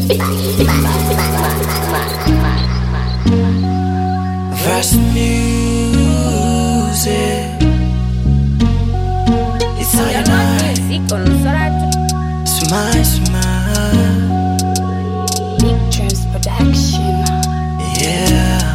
Verse music. It's all you know. Music on Sorat Smile, smile. Big Dreams Production. Yeah.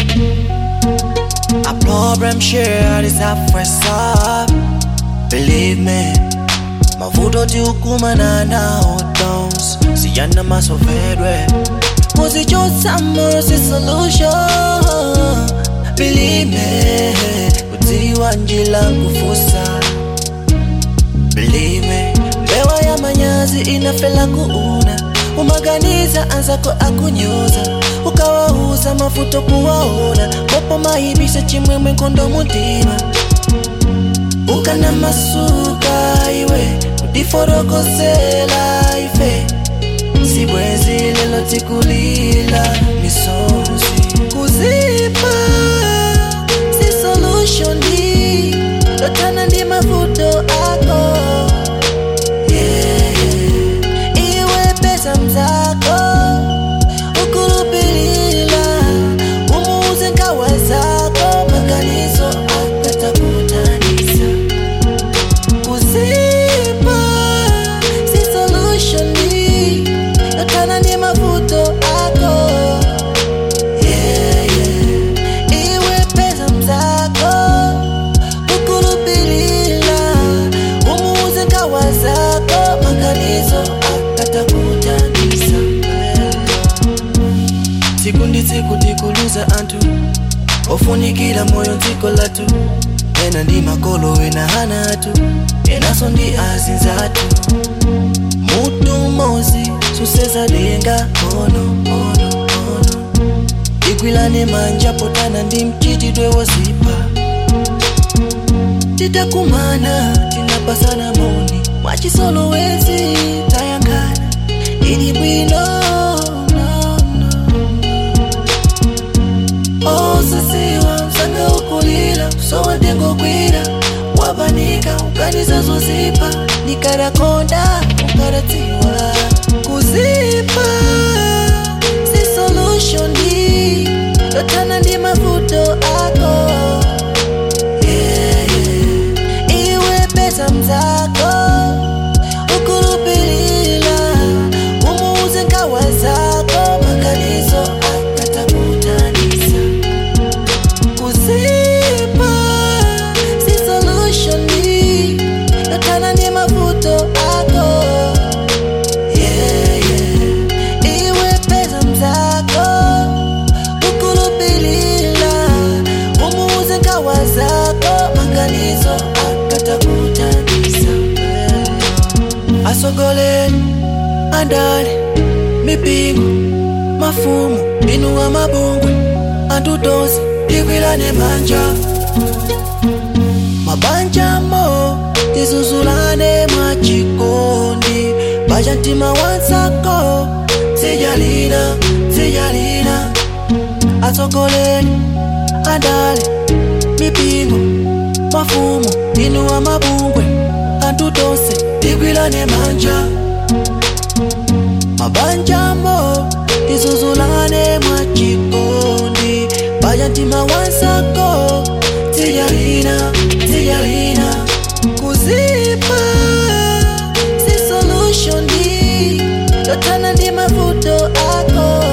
A problem shared is half first up. Believe me. Mavuto tiukumana nao dons siyana masovedwe muzichotsa moro si solution Believe me kudziwa njila kufusa Believe me mbewa ya manyazi inafela kuuna umaganiza anzako akunyoza ukawauza mafuto kuwaona popo mahibisa chimwemwe nkondo mutima ukana masuka iwe kudiforokozela ife sibwezi lelo tikulila misozi kuzipa si solution hii lotana ndi mavuto ako yeah, yeah. iwe pesa mzako ukulupilila umuuze nkawa zako maganizo akatakutanisa kuzipa si solution hii lotana ndi mavuto ako yeah, yeah. iwe pesa mzako ukulupilila umuuze nkawa zako maganizo akatakutanisa tsiku ndi tsiku tikuluza anthu ofunikira moyo dziko lathu ena ndi makolo ena hana athu enaso ndi azinzathu mutu mozi suseza denga ono ono ono igwilane manja potana ndi mchitidwe wozipa titakumana tinapasana moni mwachisolowezi tayankhana ili bwino no, no. osasiwa msanga ukulira sowadengogwira wabanika ukaniza zozipa nikarakonda ukaratiwa kuzipa si solution hii lotana ndi mavuto ako yeah, yeah. iwe pesa mzako ukulupilila umuuze nkawa zako maganizo akatakutanisa kuzipa si solution hii lotana ndi mavuto ako yeah, yeah. iwe pesa mzako ukulupilila umuuze nkawa zako maganizo akatakutanisa asogoleni andale mipingo mafumu inuwa mabungwe antutosi tikwilane manja mabanjamo tizuzulane mwachikondi baja mtima wansako sijalina sijalina atsogoleni andale mipingo mafumu inuwa mabungwe antutose tikwilane manja mabanjamo tizuzulane mwachikondi baja mtima wansako tijalina tijalina kuzipa si solution hii lotana ndi mavuto ako